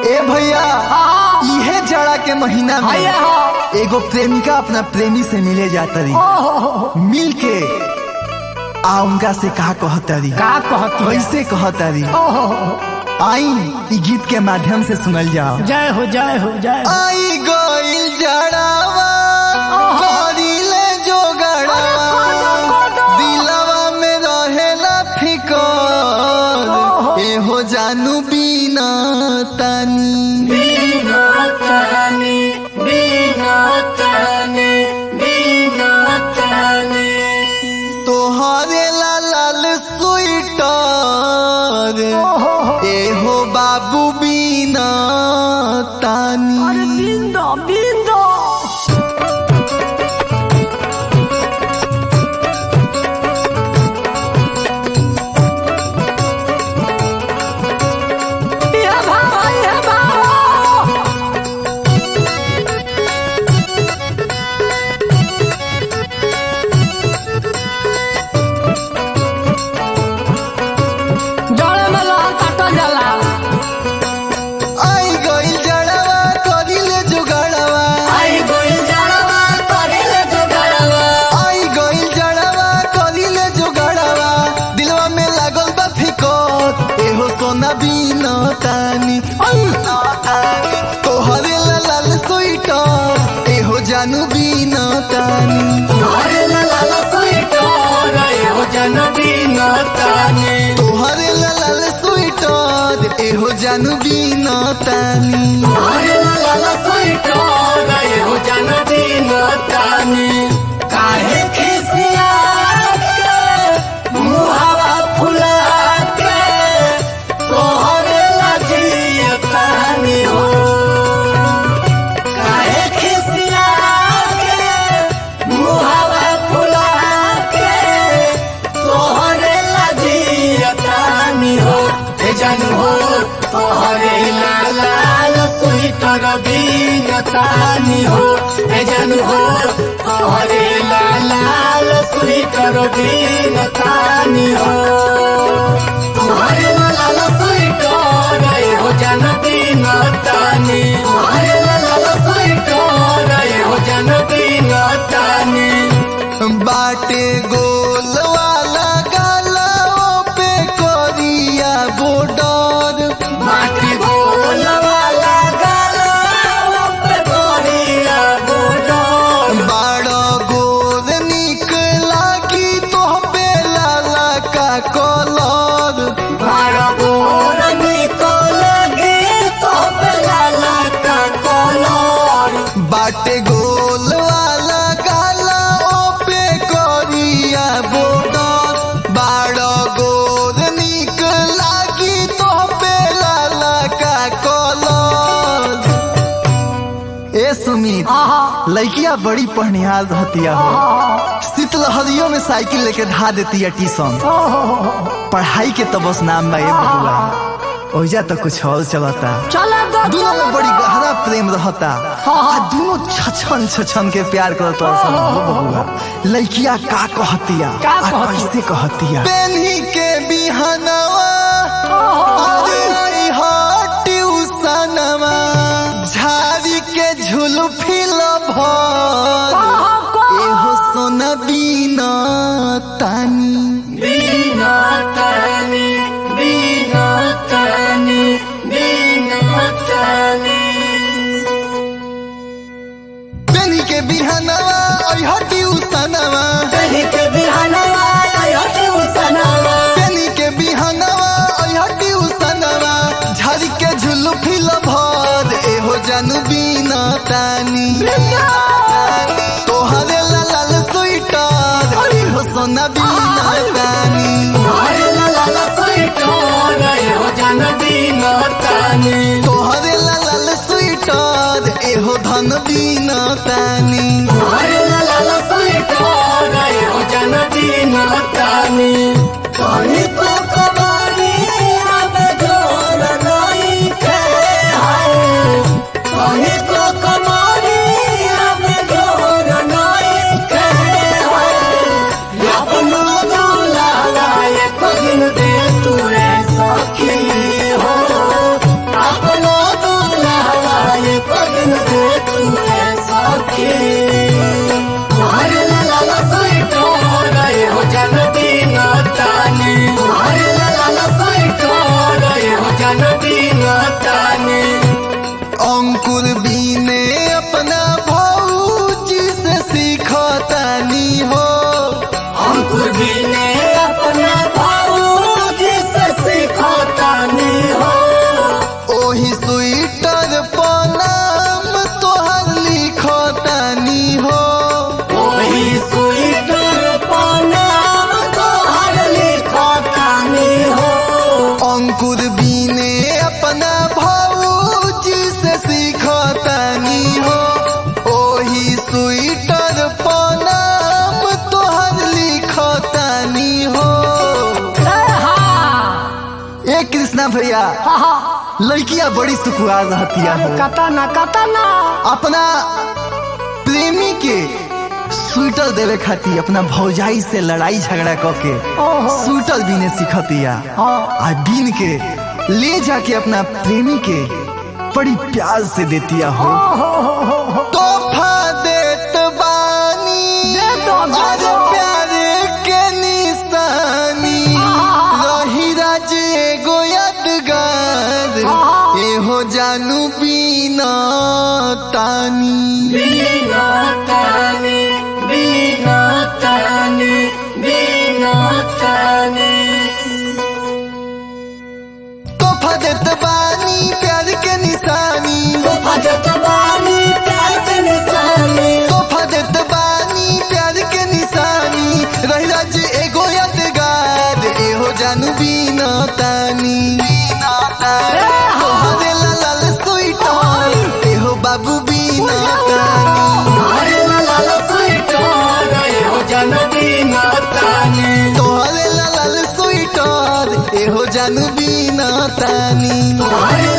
ए भैया इहे जाड़ा के महीना में भैया हो एगो प्रेमिका अपना प्रेमी से मिले जाता रही ओहो, मिल के आ उनका से कहा कहता रही का कहती है? कैसे कहता रही ओहो, आई ई गीत के माध्यम से सुनल जाओ जय हो जय हो जय हो आई गोइल जड़ावा करिले जोगड़ावा दिलवा में रहेला फिकर एहो जानू बिना तानी तोहरे ला लाल स्वीटर एहो बाबू बिना अरे तानी बिंदो बिंदो ये भावा, ये भावा। जड़े में लोहा काटल जाला आई गोइल जड़ावा करिले जोगड़ावा आई गोइल जड़ावा करिले जोगड़ावा दिलवा में लागल बा फिकर एहो सोना बिना तानी तोहरे ला लाल स्वीटर एहो जानू बिना तानी तोहरे ला लाल स्वीटर एहो जानू बिना तानी काहे खिसिया के मुहावा फुला के तोहरे लजिया कहानी हो काहे खिसिया के मुहावा फुला के तोहरे लजिया कहानी हो हे जानू हो तोहरे लाल स्वीटर बीनतानी हो हे जानू हो तोहरे लाल स्वीटर बीनतानी हो तोहरे लाल स्वीटर हो जन बीनतानी तोहरे लाल स्वीटर हो जन बीनतानी बाटे गोल वाला गालाओ पे कोरिया बॉर्डर माटी बोल वाला गला पे गोरिया बोडर बाड़ा गोर निक लागी तो पे लाला का कलर बड़ा बोर निकल गे तो लाला का कलर बाटे गोल वाला गालाओ पे कोरिया बॉर्डर बाड़ा गोर निक लागी तो पे लाला का कलर ए सुमित आहा लड़किया बड़ी पहनिहार रहतिया हो शीतलहरियों में साइकिल लेके धा देती है ट्यूशन पढ़ाई के तो बस नाम बा ये बबुआ ओइजा तो कुछ और चलता चला दो दोनों में बड़ी गहरा प्रेम रहता हाँ। आ दोनों छछन छछन के प्यार करता सन हो बबुआ लड़किया का कहतिया का आ कहतिया? कैसे कहतिया पेन्ही के बिहनवा अरे आई हा ट्यूशनवा झाड़ी के झुलफी भर एहो सोना बिना तानी बीना तानी बीना तानी बीना तानी पेनी के बिहनवा आई हा ट्यूशनवा कहीं के बिहानवा आयो ट्यूशनवा पेनी के बिहनवा आई हा ट्यूशनवा झाड़ी के झुलफी भर एहो जानू बिना तानी तोहरे ला लाल स्वीटर एहो सोना बिना तानी हरे लाला स्वीटर हो जन बीना तानी तोहरे ला लाल स्वीटर एहो धन बिना तानी हरे लाला स्वीटर हो जन बीना तानी कहीं तो कबाड़ी अब जोर नहीं थे हाय कहीं तो कबाड़ी अब जोर नहीं थे हाय अपनो दूल्हा एक दिन दे तू रे सखी हो अपनो दूल्हा भैया हाँ हाँ लड़कियां बड़ी सुकुआर रहतिया हो कता ना कता ना अपना प्रेमी के स्वेटर देवे खातिर अपना भौजाई से लड़ाई झगड़ा करके ओहो स्वेटर बीने सिखतिया हाँ आ बीन के ले जाके अपना प्रेमी के बड़ी प्यार से देतिया हो तोहफा देत बानी दे दो, दे आज दो। प्यारे के निशानी रही राज एगो यादगार हाँ। एहो जानू बीना तानी बीना तानी बीना तानी बीना तानी तोहफा देत बानी प्यार के निशानी भजत बानी प्यार के निशानी तोहफा देत बानी प्यार के निशानी रही राज एगो यादगार एहो जानू बीना तानी बीना तानी तोहरे लाल स्वीटर एहो बाबू बीना तानी हरे लाल स्वीटर हो जन बीना तानी तोहरे लाल स्वीटर एहो जानू बीना तानी हरे